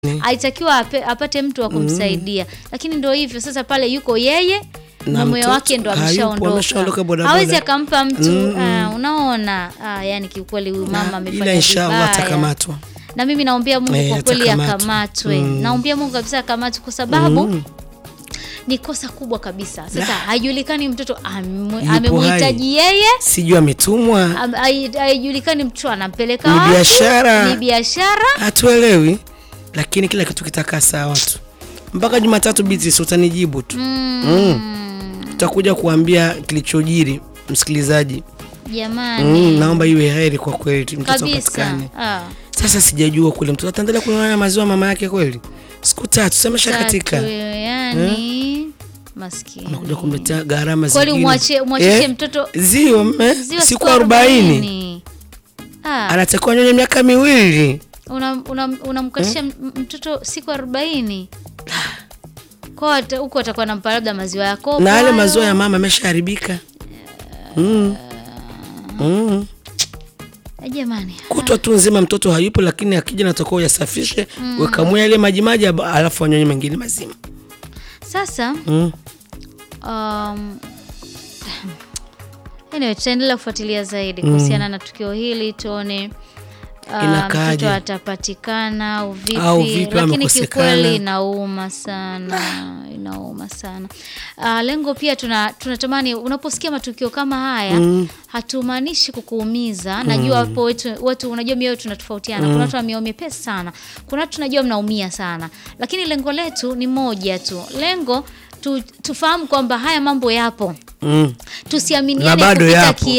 alitakiwa ape- apate mtu wa kumsaidia lakini ndo hivyo sasa pale yuko yeye Na mume mtoto wake ndo hayupo, ameshaondoka ameshaondoka bodaboda. hawezi akampa mtu Mm, ah, unaona ah, yani kiukweli huyu mama amefanya ila inshallah vibaya. atakamatwa. na mimi naombea Mungu Eh, kwa kweli atakamatwa. akamatwe Mm. naombea Mungu kabisa akamatwe kwa sababu ni kosa kubwa kabisa sasa haijulikani mtoto ame- Yupo amemhitaji yeye Sijui ametumwa, am- hai- haijulikani mtoto anampeleka Ni wapi, biashara. ni biashara hatuelewi, lakini kila kitu kitakaa sawa tu mpaka Jumatatu. Beatrice, utanijibu tu mm. Tutakuja kuambia kilichojiri msikilizaji. jamani Mm, naomba iwe heri kwa kweli tu mtoto kabisa apatikane. ah. Sasa sijajua kule mtoto ataendelea kunywa mamaziwa mama yake kweli, siku tatu semesha katika Tatu, yani maskini nakuja kumletea gharama kweli zingine. umwache umwachishe Eh, mtoto zio mme, ziwa siku arobaini Ah, anatakiwa nyonye miaka miwili. unamkatisha una, unamkatisha m- mtoto siku arobaini kwa ata- huko atakuwa nampa labda maziwa yako na yale maziwa ya mama ameshaharibika. mm. mm. jamani kutwa tu nzima mtoto hayupo, lakini akija natakiwa uyasafishe mm. wekamue yale maji maji, aba- alafu wanyonye mengine mazima sasa mm. um, anyway, tutaendelea kufuatilia zaidi kuhusiana na tukio hili tuone uh, Inakaaje? mtoto atapatikana au vipi, Au vipi, lakini amekosekana. kiukweli inauma sana inauma sana uh, lengo pia tuna tunatamani unaposikia matukio kama haya hatumaanishi kukuumiza najua hapo wetu, watu unajua mioyo tunatofautiana kuna watu wa mioyo mepesi sana kuna watu tunajua mnaumia sana lakini lengo letu ni moja tu lengo tu, tufahamu kwamba haya mambo yapo Mm. tusiaminiane Na bado kupita yapo. kia